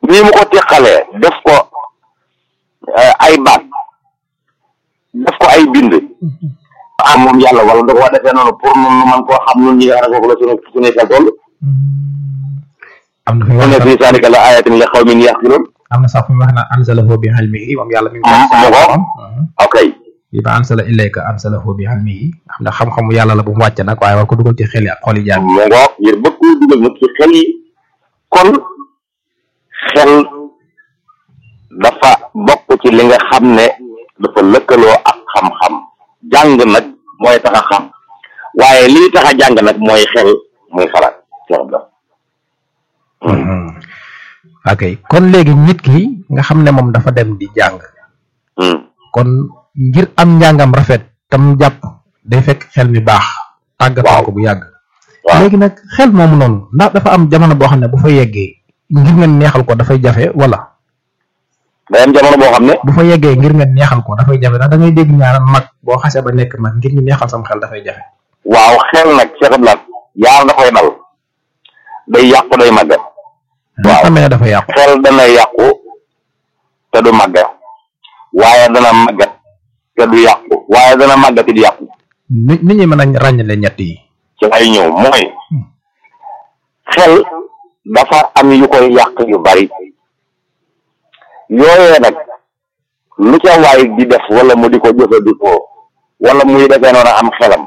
nii mu ko teqalee def ko ay baat def ko ay bind ah moom yàlla wala da ko defee noonu pour nun nu man koo xam nun ñi nga xam ne foofu la sunu suñuy xel toll am na fi mu wax ne fii saalika la ayatin li xawmin yaqiloon am na sax fi mu wax naan anzalahu bi ilmihi moom yàlla mi ngi Ah, mu ko. ok bi ba ansala ilayka anzalahu bi ilmihi xam ne xam-xamu yàlla la bu mu wàcc nag waaye war ko dugal ci xel yi ak xol yi jaam mu ngoog ngir bëgg koo dugal nag ci xel yi kon xel dafa bokk ci li nga xam ne dafa lëkkaloo ak xam-xam jàng nag mooy tax a xam waaye lii tax a jàng nag mooy xel muy xalaat Cheikh Abdou ok kon léegi nit ki nga xam ne moom dafa dem di jàng Hmm. kon ngir am njàngam rafet tam jàpp day fekk xel mi baax tàggatoo ko bu yàgg waaw léegi nag xel moomu noonu ndax dafa am jamono boo xam ne bu fa yeggee ngir nga neexal ko dafay jafe wala day am jamono boo xam ne bu fa yeggee ngir nga neexal ko dafay jafe ndax da ngay dégg ñaanal mag boo xasee ba nekk mag ngir ñu neexal sam xel dafay jafe waaw xel nag Cheikh Abdou yaar da koy dal day yàqu day màggat nga xamee ne dafa yàqu xel dana yàqu te du màggat waaye dana màggat te du yàqu waaye dana màggat it yàqu nit nit ñi mën a ràññale ñett yi ci ay ñëw mooy xel dafa am yu koy yàq yu bari yooyee nag lu ca waay di def wala mu di ko jëfandikoo wala muy defee noonu am xelam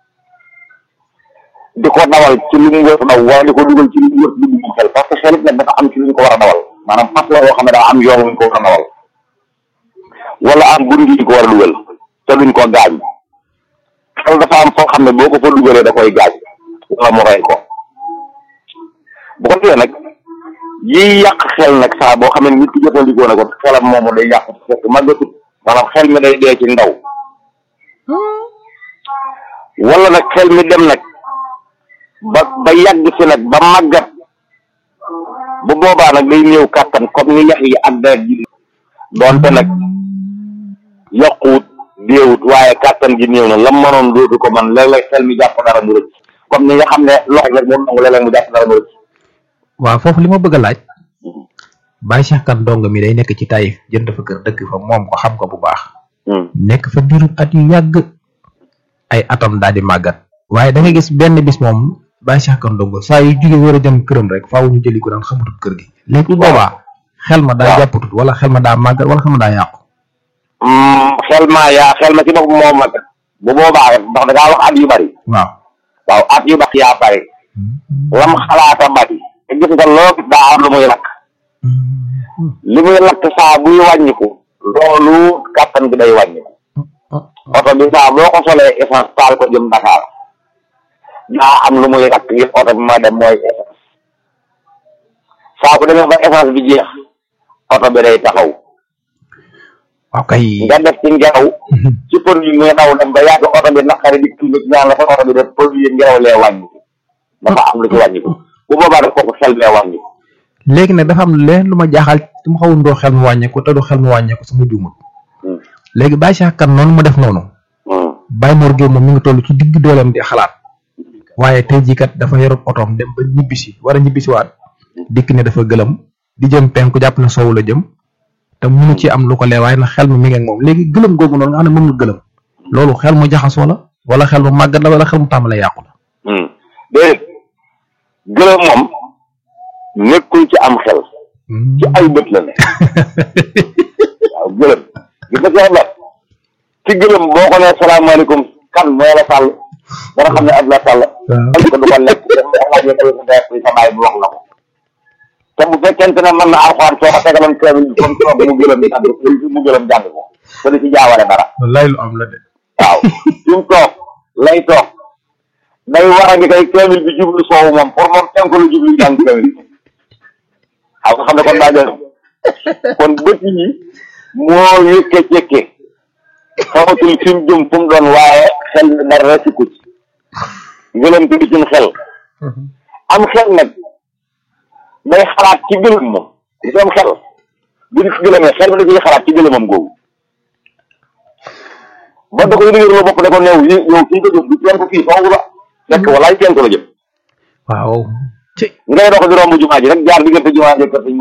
di ko dawal ci lu mu wër daw wala di ko dugal ci lu mu wër dugg xel parce que xel it nag dafa am ci lu ñu ko war a dawal maanaam fas la yoo xam ne daa am yoon wu ñu ko war a dawal wala am gun gi ñu ko war a dugal te duñ ko gaañ xel dafa am foo xam ne boo ko fa dugalee da koy gaañ wala mu rey ko bu ko defee nag yiy yàq xel nag saa boo xam ne nit ki jëfandikoo na ko xelam moomu day yàq fekk màggatut maanaam xel mi day dee ci ndaw wala nag xel mi dem nag ba ba yàgg si nag ba màggat bu boobaa nag day néew kàttan comme ni yax yi ak deret ji doonte nag yokkuwut déewut waaye kàttan gi néew na lam mënoon dootu ko man léeg-léeg xel mi jàpp dara mu rëcc comme ni nga xam ne loxo rek moom nangu léeg-léeg mu jàpp dara mu rëcc waaw foofu li ma bëgg a laaj Baye Cheikh Kane dong mi day nekk ci Taïf jënd fa kër dëkk fa moom ko xam ko bu baax nekk fa diirub at yu yàgg ay atam daal di màggat waaye da nga gis benn bis moom Baye Cheikh Kane dong saa yu jóge war a dem këram rek faaw ñu jëli ko daan xamatut kër gi léegi bu boobaa xel ma daa waaw. jàppatut wala xel ma daa màggat wala xel ma daa yàqu xel maa yaa xel ma ci bopp moo mag bu boobaa rek ndax da ngaa wax at yu bari waaw waaw at yu bari yaa bari lam xalaata bari te gis nga loo gis daa am lu muy lakk li muy lakk saa buy wàññiku loolu kàttan gi day wàññiku oto bi saa boo ko solee essence taal ko jëm Dakar daa am lu muy lakk ngir oto bi ma dem mooy essence saa bu demee ba essence bi jeex oto bi day taxaw waaw kay nga def ci ngelaw ci produit muy daw dem ba yàgg oto bi naqari di tuuti ñaan la fa oto bi def produit ngelaw lee wàññiku dafa am lu ci wàññiku bu boobaa daf kooku xel bee wàññiku léegi nag dafa am leen lu ma jaaxal su ma xawul ndoo xel mu wàññeeku te du xel mu wàññeeku su ma juumut Hmm. léegi Baye Cheikh Kane noonu mu def noonu Hmm. Baye Mor Gueye moom mi ngi toll ci digg dooleem di xalaat waaye tey jii kat dafa yorub otoom dem ba ñibbisi war a ñibbisiwaat dikk ne dafa gëlëm di jëm penku jàpp na soowu la jëm te munu ci am lu ko lee waaye nag xel mi mi ngi ak moom léegi gëlëm googu noonu nga xam ne moom la gëlëm loolu xel mu jaxasoo la wala xel mu màggat la wala xel mu tàmbalee yàqu la. Hmm. déedéet gëlëm moom nekkul ci am xel ci ay bët la ne waaw gëlëm gis nga Cheikh Abdou ci gëlëm boo ko nee salaamaaleykum kan mooy la sàll dana xam ne Abdoulaye Sall waaw ko du ko lekk laajee ko sa ndey sa baay bi wax la ko te bu fekkente ne mën na alxuraan soo ko tegaloon kaamil bi comme toog mu gëlëm jàng ko mu gëlëm jàng ko te du ci jaawale dara wallaay lu am la de. waaw fi mu toog lay toog day war a ngi tey kaamil bi jublu soowu moom pour moom tenk lu jublu jàng kaamil bi waaw nga xam ne kon daa jël kon bët yi moo yëkke cekke xamatul fi mu jëm fu mu doon waaye xel mi dara sikku ci gëlëm te di ci xel am xel nag day xalaat ci gëlëm moom di am xel bu nit gëlëmee xel mi da ciy xalaat ci gëlëmam googu ba da koy dëgër bopp da ko neew yi yow fii nga jëm du teen ko fii foofu la fekk walaay teen ko la jëm waaw. ci ngay dox di romb jumaa ji rek jaar diggante jumaa ji kër sëñ